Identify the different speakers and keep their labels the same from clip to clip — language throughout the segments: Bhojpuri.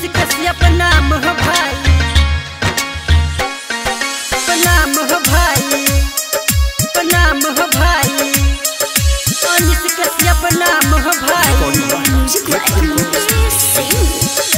Speaker 1: कश्यप नाम हो भाई प्रणाम हो भाई प्रणाम हो भाई अनिस कश्यप नाम हो भाई
Speaker 2: Music like amazing.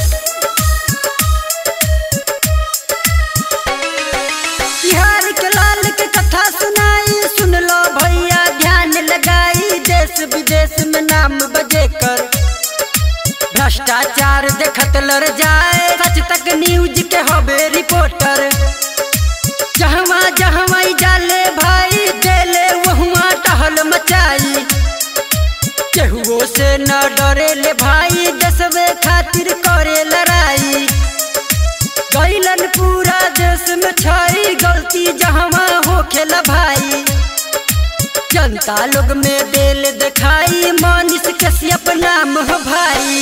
Speaker 1: बिहार के लाल के कथा सुनाई सुन लो भैया ध्यान लगाई देश विदेश में नाम बजे कर भ्रष्टाचार देखत लड़ जाए सच तक न्यूज के हबे रिपोर्टर जहवा जहवा ई जाले भाई देले वहुआ टहल मचाई केहुओ से न डरे ले भाई देशवे खातिर करे लड़ाई गैलन पूरा देश में छई गलती जहवा हो खेल भाई जनता लोग में दिल दिखाई मानिस कश्यप नाम हो भाई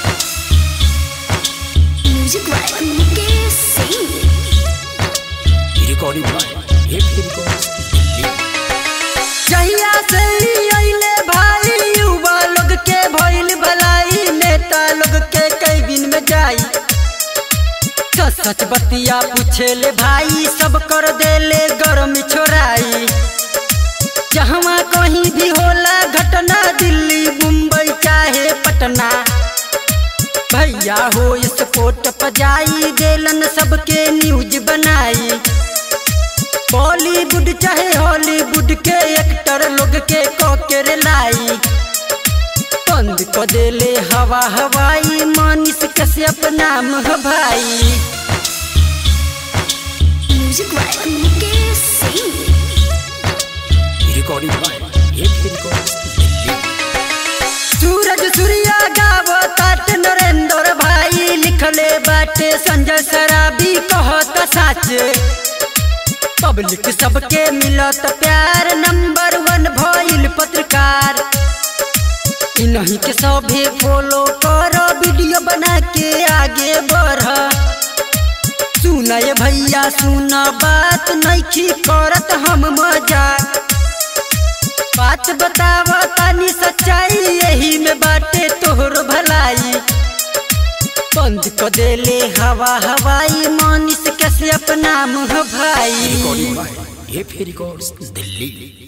Speaker 2: Music like amazing.
Speaker 3: recording by Happy Records Delhi.
Speaker 1: जहिया से ही अइले भाई युवा लोग के भइल भलाई नेता लोग के कई दिन में जाई सच सच बतिया पूछे ले भाई सब कर देले गरम छोराई जहवा कहीं भी होला घटना दिल्ली मुंबई चाहे पटना भैया हो स्पोर्ट पजाई देलन सबके न्यूज बनाई बॉलीवुड चाहे हॉलीवुड के एक्टर लोग के कॉकेर लाई बंद क देले हवा हवाई मानिस कश्यप नाम ह भाई
Speaker 2: Music like amazing.
Speaker 3: Recording by Happy Records Delhi.
Speaker 1: सूरज सूर्या गावो तात नरेंद्र भाई लिखले बाटे संजय सराबी कहत सच पब्लिक सबके मिलत प्यार नंबर वन भइल पत्रकार इन्हीं के सभी फॉलो करो वीडियो बना के आगे बढ़ सुनय भैया सुन बात नइखी करत हम मजाक बात बताव तानी सच्चाई यही में बाटे तोहर भलाई बंद क देले हवा हवाई मानिस कश्यप नाम ह भाई
Speaker 3: Recording by Happy Records Delhi.